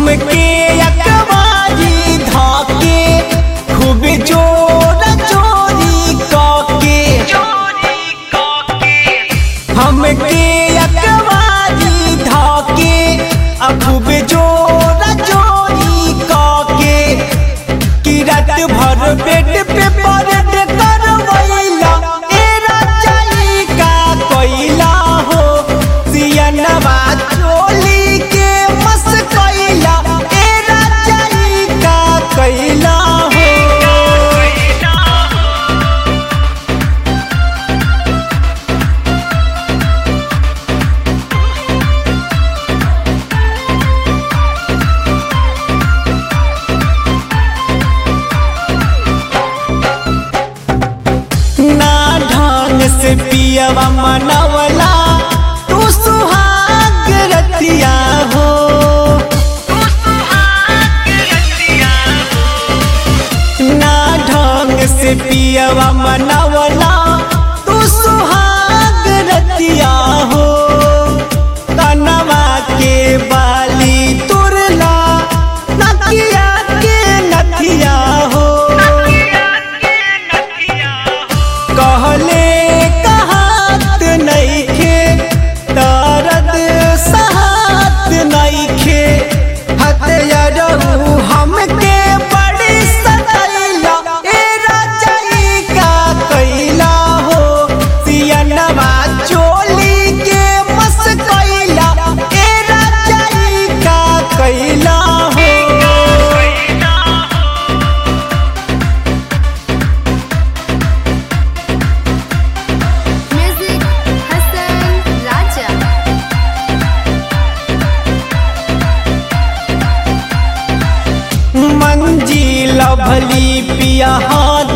हमके अकबाजी धाके खूब जोर चोरी काके हमके अकबाजी धाके आ खूब जोर चोरी काके कि रात भर बेड पे परेड करवैला ए राजाई का कोइला हो सियनवा चोली के मस कोइला ए राजाई का कोइला हो ना ढंग से पियवा मनवला तू सुहाग रतिया हो ना ढंग से पियवा मनवला तू सुहाग रतिया हो कनवा के बाली तुरला नकिया के नथिया हो कहले कहात नइखे दर्द सहात नइखे हथियारू हमके बड़ी सदैला ए राजाई का कैला हो सियनवा चोली के मस कैला ए राजाई का कैला हो Music Hassan Raja. मंजिल भली पिया हाथ